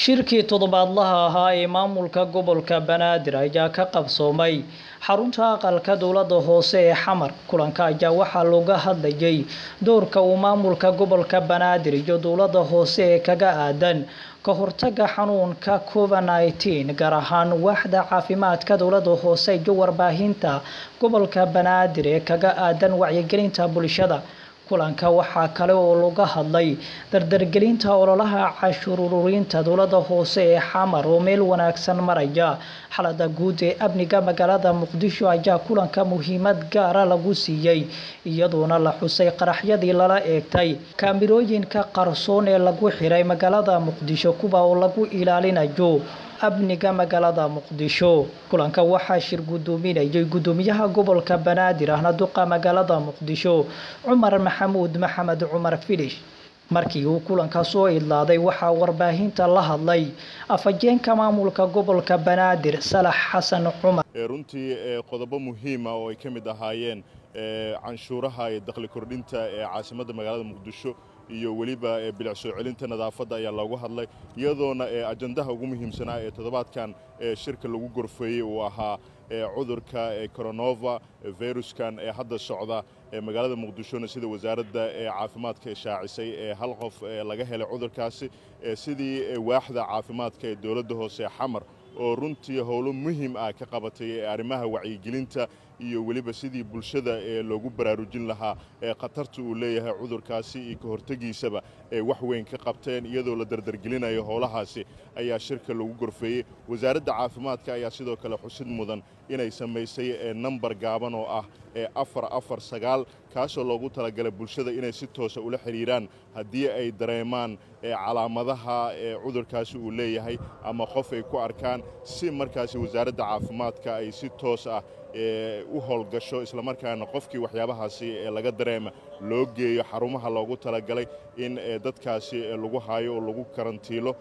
shirkii toddobaadlaha ahaa ee maamulka gobolka banaadir ayaa ka qabsoomay xarunta aqalka dowladda hoose ee xamar kulanka ayaa waxaa looga hadlayay doorka uu maamulka gobolka banaadir iyo dowladda hoose ee kaga aadan ka hortaga xanuunka covid nineteen gaar ahaan waaxda caafimaadka dowladda hoose iyo warbaahinta gobolka banaadir ee kaga aadan wacyigelinta bulshada kulanka waxaa kale oo laga hadlay dardargelinta ololaha cashuur ururinta dowladda hoose ee xamar oo meel wanaagsan maraya xalada guud ee amniga magaalada muqdisho ayaa kulanka muhiimad gaara lagu siiyey iyadoona la xusay qaraxyadii lala eegtay kaamirooyinka qarsoon ee lagu xiray magaalada muqdisho kuwa oo lagu ilaalinayo amniga magaalada muqdisho kulanka waxaa shir gudoominayay gudoomiyaha gobolka banaadir ahna duqa magaalada muqdisho cumar maxamuud maxamed cumar filish markii uu kulanka soo idlaaday waxaa warbaahinta la hadlay afhayeenka maamulka gobolka banaadir salax xasan cumar runtii qodobo muhiima oo ay ka mid ahaayeen canshuuraha iyo dakhli kordhinta ee caasimadda magaalada muqdisho iyo weliba bilic soo celinta nadaafadda ayaa loogu hadlay iyadoona ajandaha ugu muhiimsanaa ee toddobaadkan shirka lagu gorfeeyey uu ahaa cudurka coronova viruskan ee hadda socda magaalada muqdishona sida wasaaradda caafimaadka shaacisay ee hal qof laga helay cudurkaasi sidii waaxda caafimaadka ee dowladda hoose xamar oo runtii howlo muhiim ah ka qabatay arrimaha wacyigelinta iyo weliba sidii bulshada ee loogu baraarujin lahaa ee khatarta uu leeyahay cudurkaasi iyo ka hortegiisaba ee wax weyn ka qabteen iyadoo la dardargelinayo howlahaasi ayaa shirka lagu gorfeeyey wasaaradda caafimaadka ayaa sidoo kale xusid mudan inay samaysay nambar gaaban oo ah ee afar afar sagaal kaasoo loogu talagalay bulshada inay si toosa ula xidhiiraan haddii ay dareemaan calaamadaha cudurkaasi uu leeyahay ama qof ay ku arkaan si markaasi wasaaradda caafimaadka ay si toos ah u howlgasho islamarkaana qofkii waxyaabahaasi laga dareema loo geeyo xarumaha loogu talagalay in dadkaasi lagu haayo oo lagu karantiilo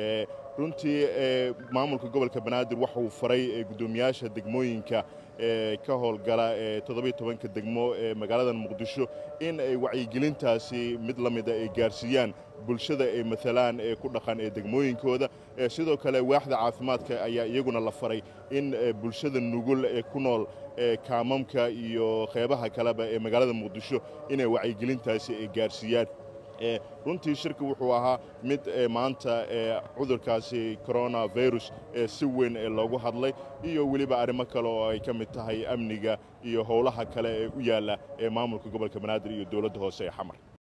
runtii maamulka gobolka banaadir waxa uu faray guddoomiyaasha degmooyinka ka howlgala toddobiyo tobanka degmo ee magaalada muqdisho in ay wacyigelintaasi mid la mida ay gaarsiiyaan bulshada ay maalaan ee ku dhaqan ee degmooyinkooda sidoo kale waaxda caafimaadka ayaa iyaguna la faray in bulshada nugul ee ku nool kaamamka iyo qeybaha kaleba ee magaalada muqdisho inay wacyigelintaasi ay gaarsiiyaan runtii shirka wuxuu ahaa mid maanta cudurkaasi coronavirus si weyn loogu hadlay iyo weliba arrimo kale oo ay ka mid tahay amniga iyo howlaha kale ee u yaalla ee maamulka gobolka banaadir iyo dowladda hoose ee xamar